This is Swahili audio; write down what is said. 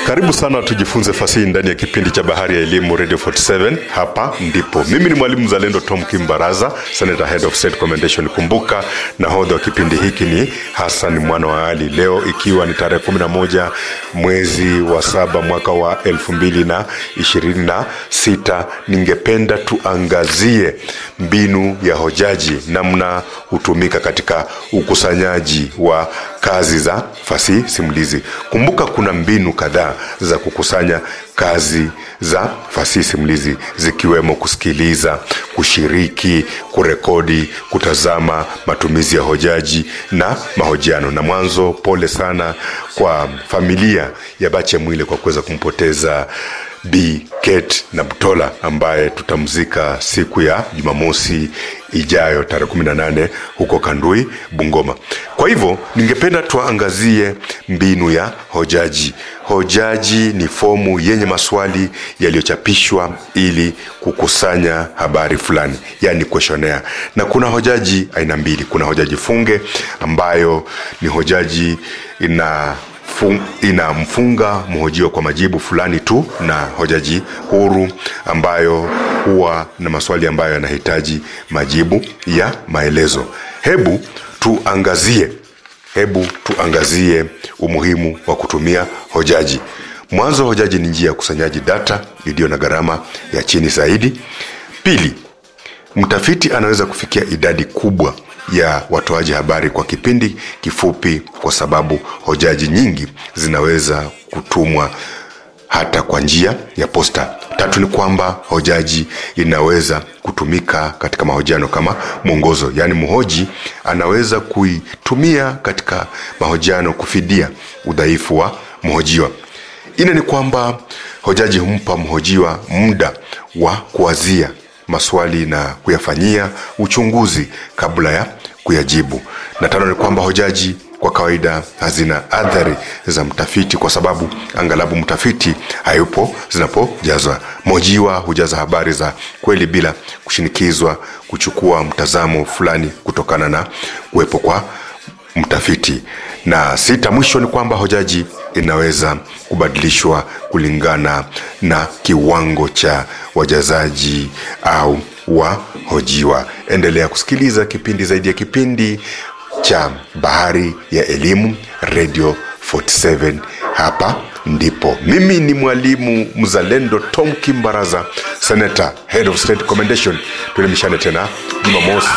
Karibu sana tujifunze fasihi ndani ya kipindi cha Bahari ya Elimu Radio 47. Hapa ndipo mimi ni mwalimu mzalendo Tom Kimbaraza, Senator Head of State Commendation. Kumbuka nahodha wa kipindi hiki ni Hassan mwana wa Ali. Leo ikiwa ni tarehe 11 mwezi wa saba mwaka wa elfu mbili na ishirini na sita, ningependa tuangazie mbinu ya hojaji, namna hutumika katika ukusanyaji wa kazi za fasihi simulizi. Kumbuka kuna mbinu kadhaa za kukusanya kazi za fasihi simulizi zikiwemo kusikiliza, kushiriki, kurekodi, kutazama, matumizi ya hojaji na mahojiano. Na mwanzo, pole sana kwa familia ya Bache Mwile kwa kuweza kumpoteza Bi Kate na Butola ambaye tutamzika siku ya Jumamosi ijayo tarehe 18 huko Kandui, Bungoma. Kwa hivyo ningependa tuangazie mbinu ya hojaji. Hojaji ni fomu yenye maswali yaliyochapishwa ili kukusanya habari fulani, yani questionnaire. Na kuna hojaji aina mbili. Kuna hojaji funge ambayo ni hojaji ina fun, inamfunga mhojiwa kwa majibu fulani tu, na hojaji huru ambayo huwa na maswali ambayo yanahitaji majibu ya maelezo. Hebu tuangazie hebu tuangazie umuhimu wa kutumia hojaji. Mwanzo, hojaji ni njia ya ukusanyaji data iliyo na gharama ya chini zaidi. Pili, mtafiti anaweza kufikia idadi kubwa ya watoaji habari kwa kipindi kifupi, kwa sababu hojaji nyingi zinaweza kutumwa hata kwa njia ya posta. Tatu ni kwamba hojaji inaweza kutumika katika mahojiano kama mwongozo, yaani mhoji anaweza kuitumia katika mahojiano kufidia udhaifu wa mhojiwa. Ine ni kwamba hojaji humpa mhojiwa muda wa kuwazia maswali na kuyafanyia uchunguzi kabla ya kuyajibu. Na tano ni kwamba hojaji kwa kawaida hazina athari za mtafiti kwa sababu angalabu mtafiti hayupo zinapojazwa. Mhojiwa hujaza habari za kweli bila kushinikizwa kuchukua mtazamo fulani kutokana na kuwepo kwa mtafiti. Na sita, mwisho ni kwamba hojaji inaweza kubadilishwa kulingana na kiwango cha wajazaji au wahojiwa. Endelea kusikiliza kipindi zaidi ya kipindi cha Bahari ya Elimu Radio 47. Hapa ndipo mimi ni mwalimu mzalendo Tom Kimbaraza, Senator Head of State Commendation. Tuelimishane tena Jumamosi